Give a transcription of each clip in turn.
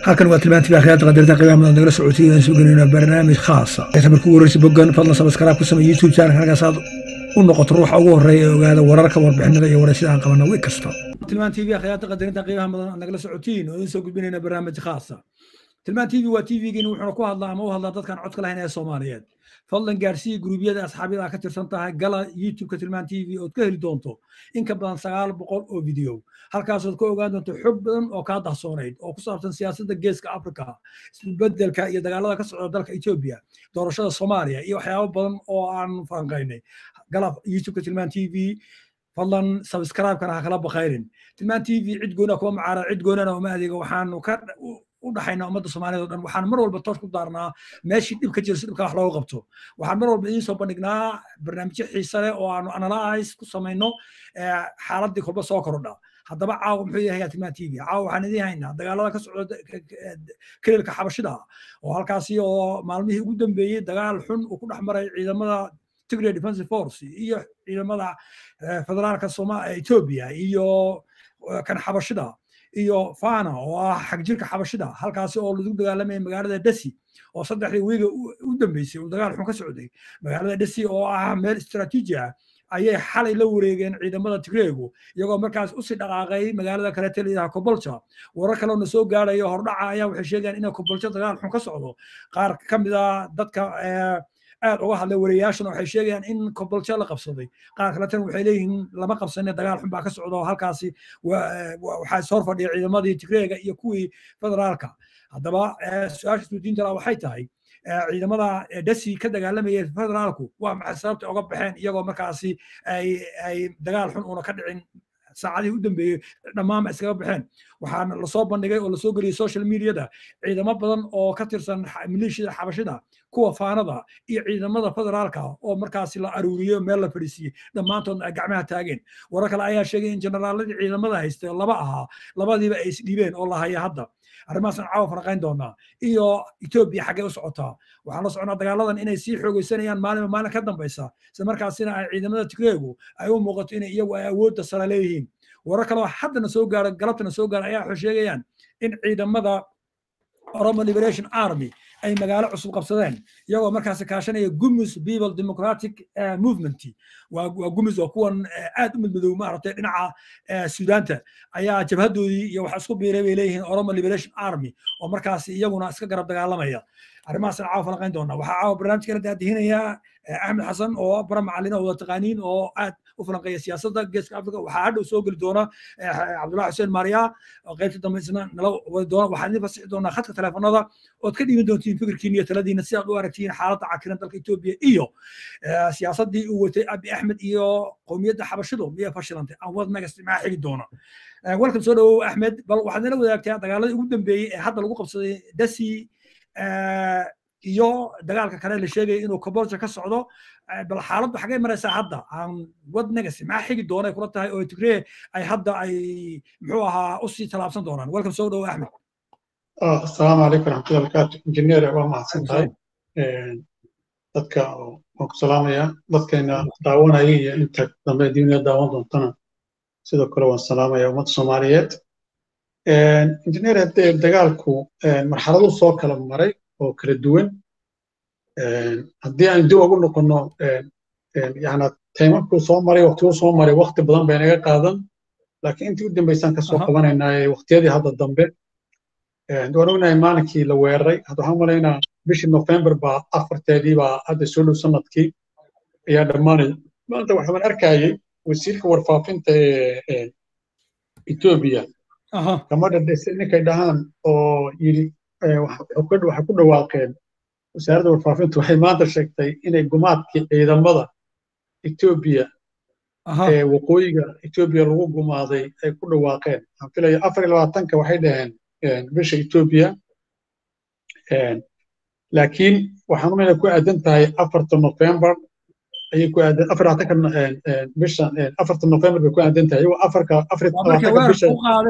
halkan waa tilmaantii akhyaarta qadarta qiyaamada nagala socotay aan soo gelinayna barnaamij khaasa inta markuu waraysi bogan fadlan sabskaraab ku samey youtube channel halkaas aad u noqoto ruuxa ugu horeeya ee ogaada wararka warbixinada iyo waraysida aan qabana wi kasta tilmaan tv akhyaarta qadarinta qiimaha mudan aad nagala socotiin oo idin soo gudbinayna barnaamij khaasa tilmaan tv waa tvgiin wuxuuna ku hadlaa ama u hadlaa dadkaan codka lahayn ee soomaaliyeed fadlan gaarsii guruubyada asxaabyada aad ka tirsan tahay gala youtubeka tilmaan tv ood ka heli doonto in ka badan sagaal boqol oo video halkaasood ka ogaan doonto xog badan oo kaa dahsoonayd oo ku saabsan siyaasadda geeska africa isbedelka iyo dagaalada ka socda dalka etoobiya doorashada soomaaliya iyo waxyaabo badan oo aan falanqaynay gala youtubeka tilmaan tv fadlan sabscribe-kana ha kala bakayrin tilmaan tv cid goona kuma macaara cid goonana uma adeego waxaanu ka u dhaxayna ummadda soomaaliyed o dhan waxaan mar walba toos ku daarnaa meeshii dhib ka jira si dhibka wax looga qabto waxaan mar walba idiin soo bandhignaa barnaamijyo xiise leh oo aanu analyze ku samayno xaaladdii kolba soo kordha haddaba caawa muxuu yahay tilmaan tv caawa waxaan idiin haynaa dagaalada ka socda kelilka xabashida oo halkaasi oo maalmihii ugu dambeeyey dagaal xun uu ku dhex maray ciidamada tigray defensive force iyo ciidamada federaalka etoobiya iyo kan xabashida iyo fana oo ah xagjirka xabashida halkaasi oo lagu dagaalamaya magaalada desi oo saddexdii wiiga u dambeysay uu dagaal xun ka socday magaalada desi oo ah meel istaraatiiji ah ayay xalay la wareegeen ciidamada tigreegu iyagoo markaas usii dhaqaaqay magaalada kaleete layidhaha kobolja warar kaleona soo gaarayo hordhaca ayaa waxay sheegayaan inay kobolja dagaal xun ka socdo qaar ka mid a dadka aad uga hadlay wariyaashan waxay sheegayaan in kobolja la qabsaday qaar kaletana waxay leeyihiin lama qabsane dagaal xun baa ka socda oo halkaasi waxaa is horfadhiya ciidamadii tigreega iyo kuwii federaalka haddaba su-aasha isweydiinta laa waxay tahay ciidamada desi ka dagaalamaya federaalku waa maxay sababta uga baxeen iyagoo markaasi ay dagaal xun una ka dhicin saacadihii u dambeeyey dhammaanba iskaga baxeen waxaana lasoo bandhigay oo lasoo geliyey social mediada ciidamo badan oo ka tirsan maleeshiyada xabashida kuwa faanada iyo ciidamada federaalka oo markaasi la aruuriyey meel la fadhiisiiyey dhammaantoodna ay gacmaha taageen warar kale ayaa sheegay in generaaladii ciidamada haystay laba ahaa labadiiba ay isdhiibeen oo la haya hadda arrimahaasaan caawa faraqayn doonaa iyo etoobiya xaggee u socotaa waxaan la soconaa dagaaladan inay sii xoogeysanayaan maalinba maalin ka dambaysa isla markaasina ay ciidamada tigreegu ay u muuqato inay iyagu ay awoodda sare leeyihiin warar kaloo haddana soo gaara galabtana soo gaara ayaa waxay sheegayaan in ciidamada oromo liberation army ay magaalo cusub qabsadeen iyagoo markaasi kaashanaya gumus people democratic movement waa gumus oo kuwan aad u midmadow maaragtay dhinaca suudaanta ayaa jabhadoodii iyo waxa isku biiray bay leeyihiin oromo liberation army oo markaasi iyaguna iska garab dagaalamaya arrimahaasna caawa falanqayn doonaa waxaa caawa barnaamijka la daadihinayaa axmed xasan oo bara macalin oo wada taqaaniin oo aad u falanqeeya siyaasadda geeska africa waxaa hadhow soo geli doona cabdullahi xuseen maariya oo qaybta dambe isna nala wadi doona waxaan idin fasixi doonaa khadka teleefanada ood ka dhiiban doontiin fikirkiin iyo taladiina si aad u aragtiin xaaladda cakiran dalka etoobiya iyo siyaasaddii uu watay abi axmed iyo qowmiyadda xabashidu miyay fashilantay aan wadnaga isticmaa xigi doona welcome soo dhawow axmed bal waxaad nala wadaagtaa dagaaladii ugu dambeeyey ee hadda lagu qabsaday dasi iyo dagaalka kale la sheegaya inuu kobolja ka socdo bal xaaladdu xagee maraysaa hadda aan wadnagasi maxaa xigi doonay kula tahay oo tigree ay hadda ay muxuu ahaa usii tallaabsan doonaan welcome soo dhawo axmed asalaamu calaykum raxmatullahi barakaatu injineer waa mahadsan tahay dadka waan ku salaamaya dadkayna daawanaya iyo inta dambe diiniya daawan doontana sidoo kale waan salaamaya ummadda soomaaliyeed injineer haddee dagaalku marxaladu soo kala maray oo kala duwan haddii aan dib ugu noqonno yana taymarkuu soo maray waqtiguu soo maray waqti badan bay naga qaadan laakiin intii u dambaysaan ka soo qabanaynaa waqtiyadii hadda dambe waan ognahay maalinkii la weeraray hadda waxaan malaynaa bishii nofembar baa afarteedii baa hadda soo dhow sanadkii ayaa dhammaanaya maanta waxaan arkayay wasiirka warfaafinta ee etoobiya gabadha ninkay dhahaan oo yidhi waxay ku dhawaaqeen wasaaradda warfaafintu waxay maanta sheegtay inay gumaadkii ciidamada etoobiya ee waqooyiga etoobiya lagu gumaaday ay ku dhawaaqeen waxaan filaya afar iyo labaatanka waxay dhaheen bisha etoobiya laakiin waxaan umayna ku aadan tahay afarta nofembar ayay ku aadan afar labaatanka bisha afarta nofembar bay ku aadan tahay iyagoo afarka afar labaatanka bisha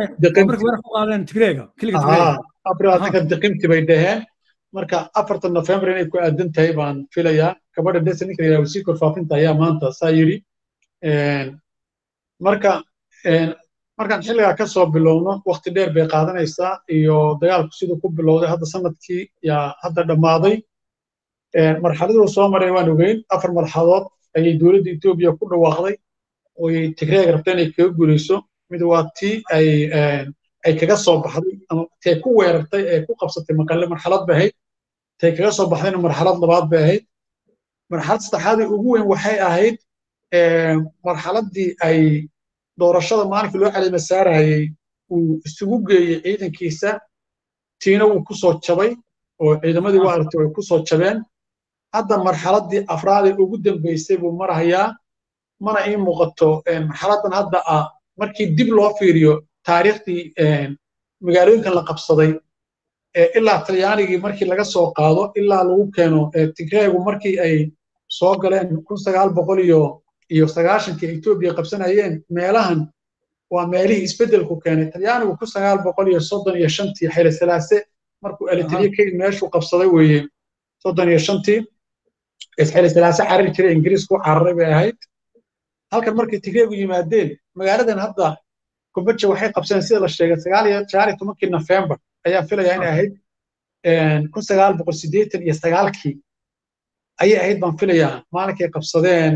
afar labaatanka diqimti bay dhaheen marka afarta nofembar inay ku aadan tahay baan filayaa gabadha desa ninka la yidhaha wasiirka warfaafinta ayaa maanta saa yidhi marka markaan xilligaa ka soo bilowno waqti dheer bay qaadanaysaa iyo dagaalku siduu ku bilowday hadda sanadkii yaa hadda dhammaaday marxaladuu soo maray waan ogeyn afar marxaladood ayay dowladda etoobiya ku dhawaaqday oy tigreeg rabta inay kaga guulayso mid waa tii ay ay kaga soo baxday ama tay ku weerartay ee ku qabsatay maqalle marxalad bay ahayd tay kaga soo baxdayna marxalad labaad bay ahayd marxalad saddexaadii ugu weyn waxay ahayd marxaladdii ay doorashada maalinkii loo caleema saarayey uu isugu geeyey ciidankiisa tiina wuu ku soo jabay oo ciidamadii waa aragtay way ku soo jabeen hadda marxaladdii afraadee ugu dambaysay buu marahayaa mana ii muuqato marxaladdan hadda ah markii dib loo fiiriyo taariikhdii magaalooyinkan la qabsaday ilaa talyaanigii markii laga soo qaado ilaa lagu keeno tigreegu markii ay soo galeen kun sagaal boqol iyo iyo sagaashankii etoobiya qabsanayeen meelahan waa meelihii isbeddelku keenay talyaanigu kun sagaal boqol iyo soddon iyo shantii xayla salaase markuu elitriye ka meeshuu qabsaday weeye soddon iyo shantii xayla salaase carari jiray ingiriisku cararay bay ahayd halkan markay tigreegu yimaadeen magaaladan hadda kumbaja waxay qabsadeen sida la sheegay sagaal iyo sagaal iyo tobankii nofembar ayaa filaya inay ahayd kun sagaal boqol siddeetan iyo sagaalkii ayay ahayd baan filayaa maalinkay qabsadeen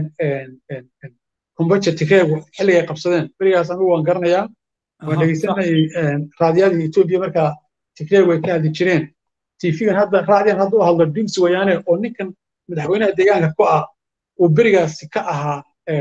kumbaja tigreegu xilligay qabsadeen berigaas anigu waan garanayaa waan dhegeysanayay raadiyadii etoobiya markaa tigreegu ay ka hadli jireen tifigan hadda raadiyan hadda u hadlo dims wayaane oo ninkan madaxweynaha deegaanka ku ah uu berigaasi ka ahaa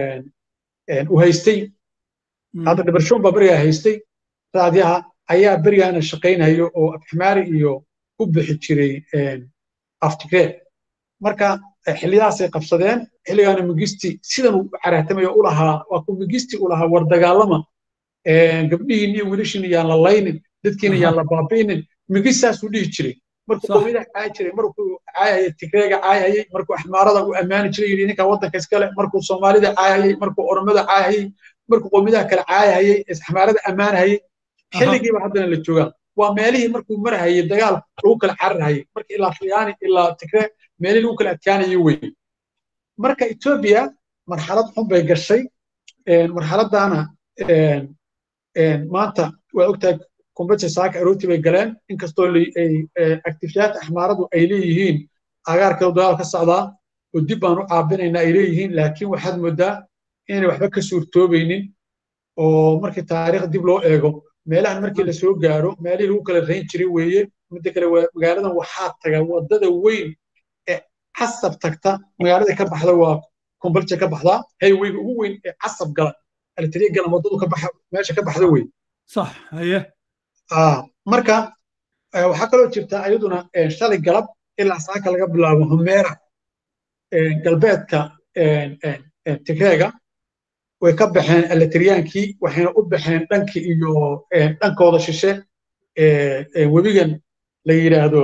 uu haystay hadda dhibarshoon baa berigaa haystay raadiyaha ayaa berigaana shaqaynayo oo afxmaari iyo ku bixi jiray aftigreeg marka xillidaasay qabsadeen xilligaana migisti sidan uu caraatamayo u lahaa waa ku migisti u lahaa war dagaalama gabdhihiin iyo wiilashiin yaan la laynin dadkiina yaan la baabi'inin migistaasuu dhihi jiray markuu qowmiyada caayi jiray markuu caayayay tigreega caayayay markuu axmaarada u ammaani jiray yidhi ninka waddanka iskale markuu soomaalida caayayay markuu oromada caayayay markuu qowmiyadaha kale caayahayay axmaarada ammaanahayay xilligiiba haddana la joogaa waa meelihii markuu marahayay dagaal lagu kala cararhayay marka ilaa khiyaani ilaa tigre meelihii lagu kala adkaanayay wey marka etoobiya marxalad xun bay gashay marxaladdaana maanta waa ogtahay kumbaja saaka arooti bay galeen inkastoo actifiyaadka axmaaradu ay leeyihiin agaarkeedu dagaal ka socdaa oo dib baan u caabinaynaa ay leeyihiin laakiin waxaad moodaa inay waxba ka suurtoobaynin oo markii taariikh dib loo eego meelahan markii la soo gaaro meelihii lagu kala rayn jiray weeye midda kale magaaladan waxaa taga waddada weyn ee casab tagta magaalada ka baxda waa kumbalja ka baxdaa hayweyga ugu weyn ee casab gala alitriya galan waddadu ka baxa meesha ka baxda wey sax haye marka waxaa kaloo jirta ayaduna shalay galab ilaa saaka laga bilaabo humeera galbeedka tigreega way ka baxeen eletriyaankii waxayna u baxeen dhankii iyo dhankooda shishe webigan la yidhaahdo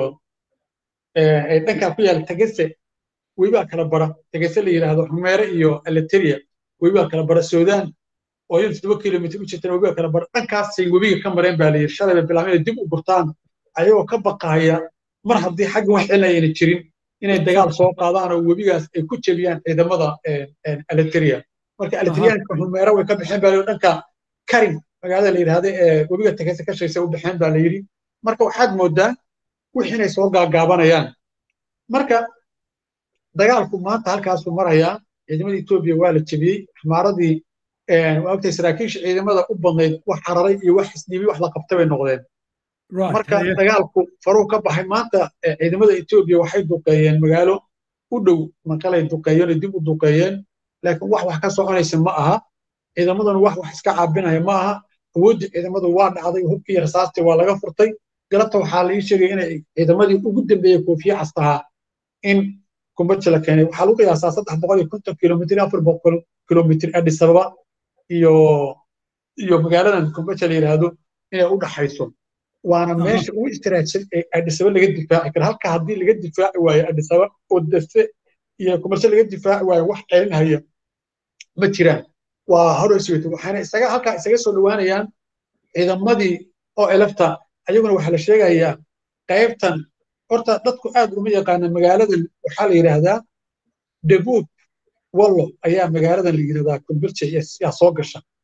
dhankaa ku yaala tegese webibaa kala bara tegese la yidhaahdo humeere iyo eletriya webibaa kala bara sudan oo iyadu toddoba kilomitr u jirtana webiga kala bara dhankaasay webiga ka mareen baa la yidhi shalay bay bilaabeen dib u gurtaan ayagoo ka baqaaya mar haddii xagga wax celinayana jirin inay dagaal soo qaadaan oo webigaas ay ku jebiyaan ciidamada eletriya marka eletriyaanka humeera way ka baxeen baa la yidhi dhanka karin magaalada la yidhahda ee webiga tegese ka shaysa u baxeen baa la yidhi marka waxaad moodaa wixii inay soo gaagaabanayaan marka dagaalku maanta halkaasuu marayaa ciidamada etoobiya waa la jebiyey xamaaradii waa ogtay saraakiisha ciidamada u badnayd wax cararay iyo wax isdhiibay wax la qabtay bay noqdeen marka dagaalku faruu ka baxay maanta ciidamada etoobiya waxay duqeeyeen magaalo u dhow maqalay duqeeyeen oo dib u duqeeyeen laakiin wax wax ka soconaysa ma aha ciidamaduna wax wax iska caabinaya ma aha awooddii ciidamadu waa dhacday hubkii iyo rasaastii waa laga furtay galabta waxaa la ii sheegay inay ciidamadii ugu dambeeyey koofiye castahaa in kumbaja la keenay waxaa lagu qiyaasaa saddex boqol iyo konton kilomitr afar boqol kilomitr addis ababa iyo iyo magaaladan kumbaja la yidhaahdo inay u dhaxayso waana meesha ugu istiraajsan ee addis ababa laga difaaci karo halka haddii laga difaaci waayo addis ababa oo dafe iyo kumbaja laga difaaci waayo wax celinhaya ma jiraan waa hore sugata waxaana isaga halkaa isaga soo dhowaanayaan ciidamadii oo elefta ayaguna waxaa la sheegayaa qaybtan horta dadku aad uma yaqaana magaaladan waxaa la yidhaahdaa dabuub wallo ayaa magaaladan la yidhahdaa kumbirja yaa soo gasha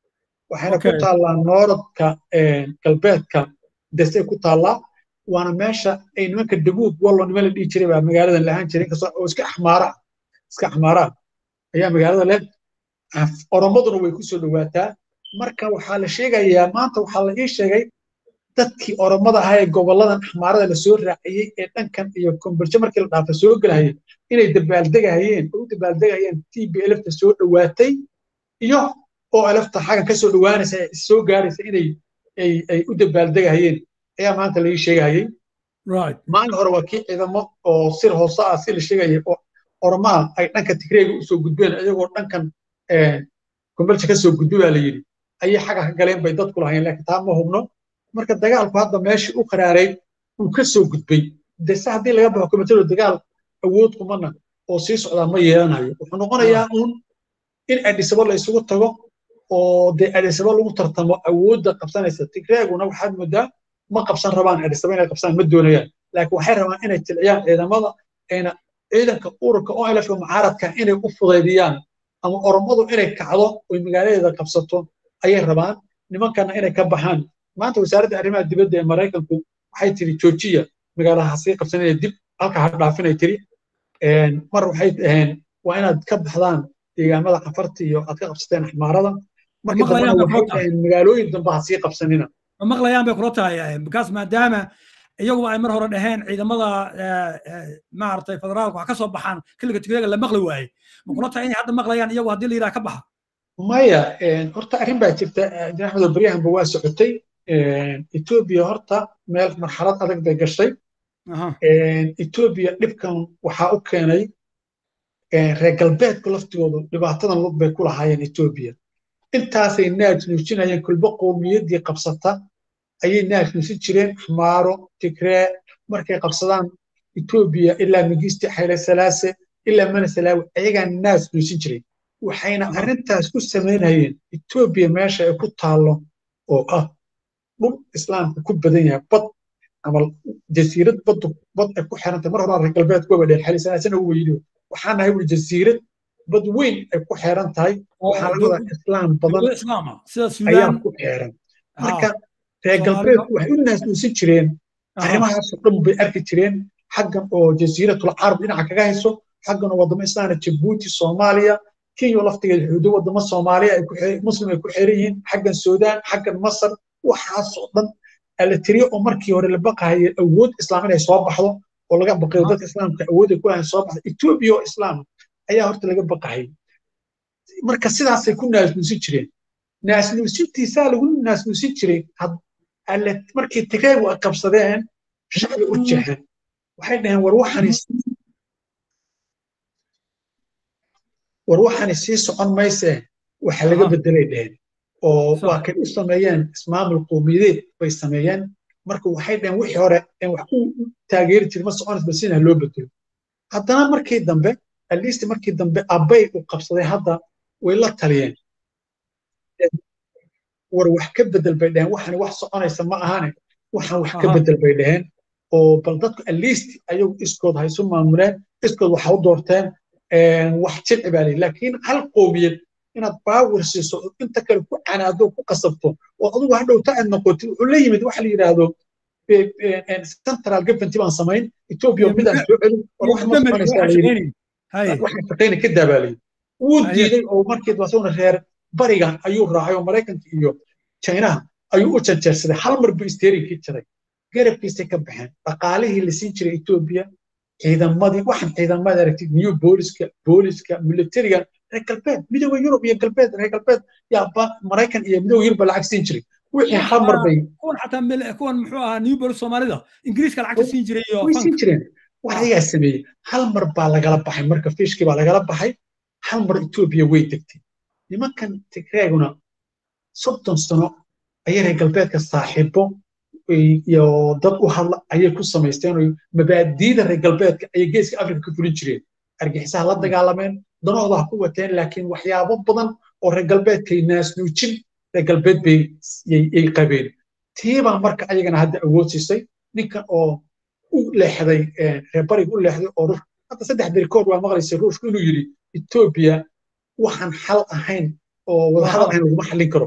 waxayna ku taallaa nooradka galbeedka desay ku taallaa waana meesha ay nimanka dabuub wallo niman la dhihi jiray baa magaaladan lahaan jiray inkastoo oo iska axmaara iska axmaara ayaa magaalada leh oromaduna way ku soo dhowaataa marka waxaa la sheegayaa maanta waxaa la ii sheegay dadkii oromada ahaa ee gobolladan axmaarada lasoo raaciyey ee dhankan iyo komboljo markii la dhaafa soo gelahayay inay dabaaldegahayeen oo u dabaaldegahayeen t b lfta soo dhowaatay iyo oo lfta xaggan ka soo dhowaanaysa soo gaaraysa inay ay u dabaaldegahayeen ayaa maanta la ii sheegahayay maalin hore waa kii ciidamo oo sir hoose ah si la sheegayay oo oromaha ay dhanka tigreega usoo gudbeen iyagoo dhankan komboljo ka soo gudbi baa la yidhi ayay xagga ka galeen bay dadku lahayn laakiin taa ma hubno marka dagaalku hadda meeshii u qaraaray uu ka soo gudbay dese haddii laga baxo komitado dagaal awood kumana oo sii socdaa ma yeelanayo wuxuu noqonayaa uun in adhisabo la isugu tago oo dee adhisabo lagu tartamo awoodda qabsanaysa tigreeguna waxaad moodaa ma qabsan rabaan adhisabo inay qabsaan ma doonayaan laakiin waxay rabaan inay tilciyaan ciidamada ayna ciidanka ururka oo elfka mucaaradka inay u fudaydiyaan ama oromadu inay kacdo oy magaaladeeda qabsato ayay rabaan nimankana inay ka baxaan maanta wasaaradda arrimaha dibadda ee maraykanku waxay tiri joojiya magaalaha sii qabsanaya dib halka ha dhaafinay tiri mar waxay dhaheen waa inaad ka baxdaan deegaamada cafarta iyo aad ka qabsateen axmaarada markii dambena waxay dhaheen magaalooyin dambe ha sii qabsanina ma maqlayaan bay kula tahay bikaas maadaama iyaguba ay mar hore dhaheen ciidamada maaragtay federaalku wax ka soo baxaan xilliga tigreega la maqli waaye ma kula tahay inay hadda maqlayaan iyagu haddii la yidhaha ka baxa maya horta arrin baa jirta jin axmed baryahanba waa socotay etoobiya horta meel marxalad adag bay gashay etoobiya dhibkan waxaa u keenay reer galbeedku laftigoodu dhibaatadan lug bay ku lahaayeen etoobiya intaasay naaj nuujinayeen kulbo qowmiyaddii qabsata ayay naaj nuusin jireen xmaaro tigree markay qabsadaan etoobiya ilaa migisti xayle salaase ilaa mana salaawi ayagaa naaj nuusin jiray waxayna arrintaas ku samaynayeen etoobiya meesha ay ku taallo oo ah dhul islaamka ku badan yahay bad ama jasiirad baddu bad ay ku xirantay mar horena reer galbeed kuwaba dheer xalisanaasana u weydiyo waxaa nahay wuli jasiirad bad weyn ay ku xeeran tahay waxaa laga wadaa islaam badan ayaa ku xeeran marka reer galbeedku waxay u naasnuusin jireen arrimahaasoo dhan bay arki jireen xaggan oo jasiiratul carab dhinaca kaga hayso xaggan oo waddamo islaana jabuuti soomaaliya kenya laftigeeda xuduudo waddamo soomaaliya muslim ay ku xeeran yihiin xaggan suudaan xaggan masar waxaasoo dhan la tiriyo oo markii hore la baqahaye awood islaam inay soo baxdo oo laga baqayo dadka islaamka awood ay ku lahayn soo baxdo etoobiya oo islaam ayaa horta laga baqahayay marka sidaasay ku naasnuusin jireen naasnuusintiisaa lagu naasnuusin jiray markii tigreegu ay qabsadeen shacbi u jexeen waxay dhaheen war waxani war waxani sii socon maysee waxa laga bedelay dhaheen oo waa kay u sameeyeen ismaamul qowmiyadeed bay sameeyeen marka waxay dhaheen wixii hore wax u taageeri jiray ma soconays bal sina loo bedelo haddana markii dambe atleast markii dambe abbay u qabsaday hadda way la taliyeen war wax ka bedel bay dhaheen waxani wax soconaysa ma ahane waxan wax ka bedel bay dhaheen oo bal dadku atleast ayagu iskood ha isu maamuleen iskood waxa u doorteen wax jilci baa leeyi laakiin hal qowmiyad inaad baawir siiso inta kale ku canaado ku qasabto oo adigu hadhowta aad noqotid wuxuu la yimid waxa la yidhaahdo central government baan samayn ethiopia midaan soo celin war wax ma soconaysaa la yidhi waxaan shaqayna ka daabaalay wuu diiday oo markii wasaguna reer bariga ayuu raacay oo maraykanka iyo chinaha ayuu u janjeersaday hal mar buu isteerinkii jiray garabkiisay ka baxeen dhaqaalihii la siin jiray etoobiya ciidamadii waxaan ciidamada aragtid new booliska booliska militariga reer galbeed midooda yurub iyo galbeed reer galbeed yaa maraykan iyo midooda yurub lacag siin jiray wixii hal mar bay kuwan xataa kuwan muxuu ahaa new bolis soomaalida ingiriiska lacagta siin jiray iyo way siin jireen wax ayagaa sameeyey hal mar baa lagala baxay marka fiishkii baa lagala baxay hal mar etoobiya way degtay nimankan tigreeguna soddon sano ayay reer galbeedka saaxiibo iyo dad u hadla ayay ku samaysteen oo mabaadiida reer galbeedka ayay geeska afrika ka fulin jireen argixisaha la dagaalameen danahooda ha ku wateen laakiin waxyaabo badan oo reer galbeedkay naasnuujin reer galbeed bay yay qabeen tiibaa marka ayagana hadda awood siisay ninkan oo u leexday reer bariga u leexday oo ruush hadda saddex beri koor waa maqlaysay ruushku inuu yidhi etoobiya waxaan xal ahayn oo wadahadal ahayn laguma xallin karo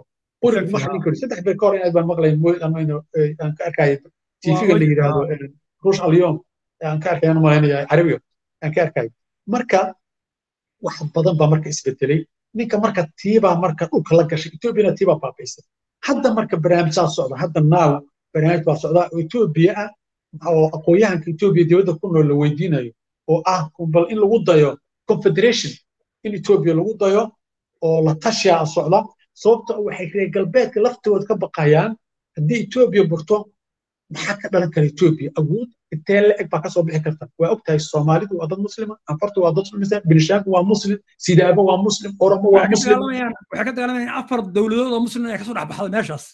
qurig ma xallin karo saddex bay ka hor inaad baan maqlay aan ka arkaya tv-ga la yidhaahdo ruush alyom aan ka arkayaan malaynaya carabiga aan ka arkayo marka wax badan baa marka isbedelay ninka marka tiibaa marka dhulka la gashay etoobiyana tiibaa baabaysay hadda marka barnaamijaa socda hadda naaw barnaamij baa socda oo etoobiya ah oo aqoonyahanka etoobiya dibadda ku nool la weydiinayo oo ah bal in lagu dayo confederation in etoobiya lagu dayo oo la tashiyaa socda sababta waxay reer galbeedka laftooda ka baqayaan haddii etoobiya burto maxaa ka dhalan kara etoobiya awood intee la-eg baa kasoo bixi karta waa ogtahay soomaalidu waa dad muslima anfartu waa dad muslima binishaanku waa muslim sidaabo waa muslim oromo waa muslim waxay ka dagaalamayaan afar dowladood oo muslim ay kasoo dhex baxda meeshaas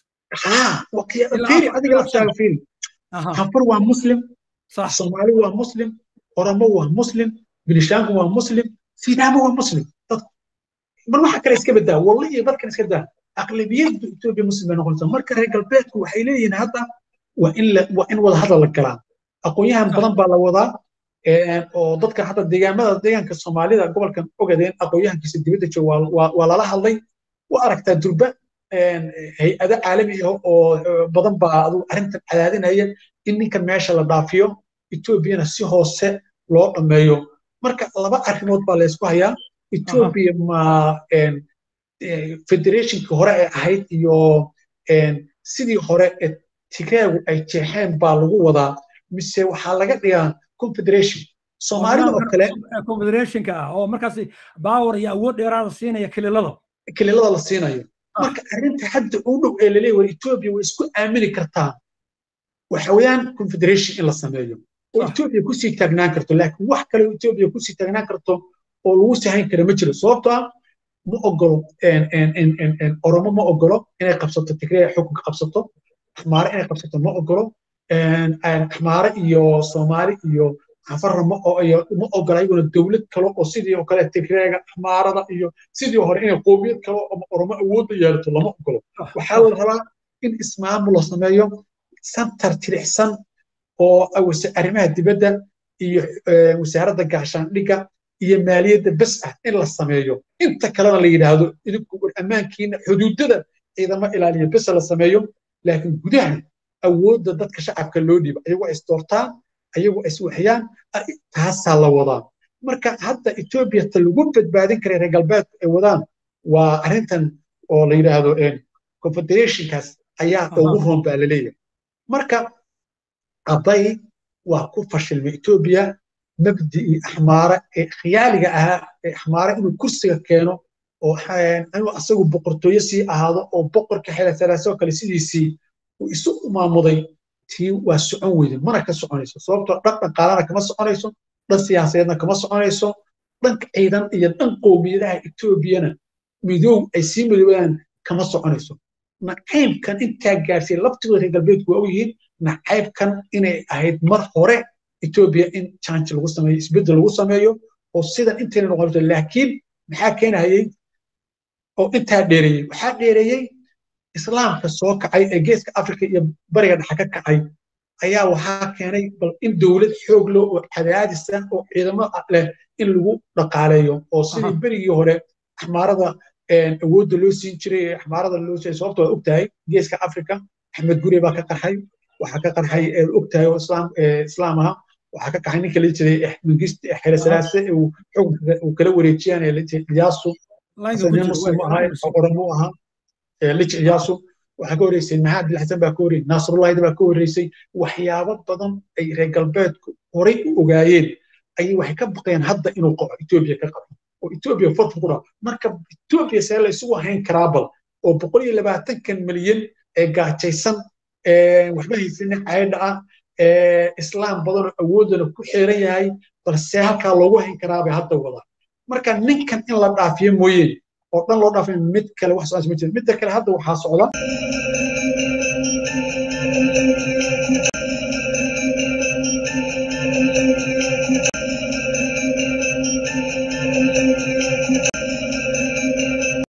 fiiri adiga laftaaga fiiri anfar waa muslim soomaali waa muslim oromo waa muslim binishaanku waa muslim sidaabo waa muslim bal waxa kale iska badaa wallahi iyo dadkan iska daa aqlabiyadda etoobiya muslim bay noqonaysaa marka reer galbeedku waxay leeyihiin hadda waa in waa in wada hadal la galaa aqoonyahan badan baa la wadaa oo dadka hadda deegaamada deegaanka soomaalida gobolkan ogadeen aqoonyahankiisa dibadda jooga waa lala hadlay waa aragtaa durba hay-ado caalami ah oo badan baa adu arrintan cadaadinaya in ninkan meesha la dhaafiyo etoobiyana si hoose loo dhammeeyo marka laba arrimood baa laysku hayaa etoobiya ma federationkii hore ee ahayd iyo sidii hore ee tigreegu ay jeexeen baa lagu wadaa mise waxaa laga dhigaa confederation soomaalida oo kale confederationka ah oo markaas baawar iyo awood dheeraada siinaya kililada kililada la siinayo marka arrinta hadda u dhow ee laleeyahy war etoobiya way isku aamini kartaa waxa weeyaan confederation in la sameeyo oo etoobiya kusii taagnaan karto laakiin wax kale oo etoobiya kusii taagnaan karto oo lagu sahayn kara ma jiro sababtoo ah ma ogolo oromo ma ogolo inay qabsato tigreya xukunka qabsato axmaare inay qabsato ma ogolo axmaare iyo soomaali iyo cafarra ma ogola ayaguna dowlad kale oo sidii oo kale tigreega axmaarada iyo sidii hore inay qoomiyad kale ama oromo awoodda yeelato lama ogolo waxaa la rabaa in ismaamul la sameeyo santar tirixsan oo arrimaha dibadda iyo wasaaradda gaashaandhigga iyo maaliyadda bes ah in la sameeyo inta kalena la yidhaahdo idinku ammaankiina xuduudada ciidamo ilaaliya bes la sameeyo laakiin gudaha awoodda dadka shacabka loo dhiiba ayagoo is doortaan ayagoo is waxyaan taasaa la wadaa marka hadda etoobiya ta lagu badbaadin kara reer galbeedku ay wadaan waa arrintan oo la yidhaahdo confederationkaas ayaa ugu roon baa laleeyahay marka abay waa ku fashilmay etoobiya mabdii axmaare ee khiyaaliga ahaa ee axmaare inuu kursiga keeno oo inuu asagu boqortooyo sii ahaado oo boqorka xelasalaasoo kale sidiisii uu isu maamuday tii waa socon weyde mana ka soconayso sababtoo dhan dhaqaalana kama soconayso dhan siyaasadeedna kama soconayso dhanka ciidan iyo dhan qowmiyadaha etoobiyana midoow ay sii midoobaan kama soconayso nacaybkan intaa gaarsiiya laftigooda reer galbeedku waa ogyihiin nacaybkan inay ahayd mar hore etoobiya in janji lagu sameeyo isbeddel lagu sameeyo oo sidan intayna noqonayso laakiin maxaa keenayay oo intaa dheereeyey waxaa dheereeyey islaamka soo kacay ee geeska afrika iyo bariga dhexe ka kacay ayaa waxaa keenay bal in dowlad xoog leh oo cadaadisa oo ciidamo leh in lagu dhaqaaleeyo oo sidii berigii hore axmaarada awoodda loo siin jiray ee axmaarada loo siiyay sababto waa ogtahay geeska afrika axmed gure baa ka qarxay waxaa ka qarxay ogtahay oo islaam aha waxaa ka qaxay ninka la jiray mangist xere salaase uu xukunka uu kala wareejiyaan ee la jiray iyaasu nin muslim ahaa oromo ahaa lij iyaasu waxaa ka horreysay maxamed bin xasan baa ka horreysay naasrullahida baa ka horreysay waxyaabo badan ay reer galbeedku horay u ogaayeen ayay waxay ka baqeen hadda inuu qaco etoobiya ka qaco oo etoobiya farfur ku dhaco marka etoobiya see la isugu hayn karaa bal oo boqol iyo labaatankan milyan ee gaajaysan waxba haysanin caydha ah islaam badanoo awoodana ku xeeran yahay balse halkaa loogu hayn karaa bay hadda wadaa marka ninkan in la dhaafiyo mooyee oo dhan loo dhaafiyo mid kale wax socon ma jira midda kale hadda waxaa socda